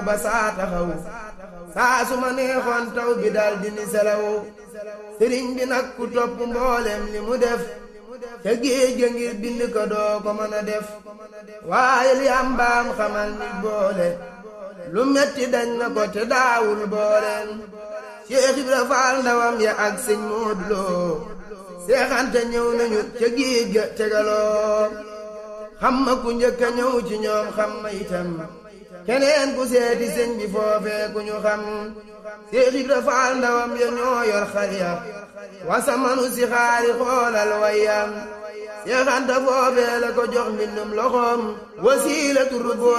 ba saa taxaw saa su ma neexoon taw bi dal di ni selaw sëriñ bi nag ku topp mboolem li mu def ca géej ga ngir bind ko doo ko mën a def waaye li am baam xamal nit boole lu metti dañ na ko te daawul booleen Cheikh Ibra Faal ndawam ya ak sëñ Moodu Lo seexante ñëw nañu ca géej ga tegaloo xam ma ku njëkk a ñëw ci ñoom xam ma itam keneen ku seeti sëñ bi foofee ku ñu xam Cheikh Ibra Faal ndawam ya ñoo yor xar ya wasamanu si xaari xoolal wayam seexanta foofee la ko jox mbindum loxoom wasiila turu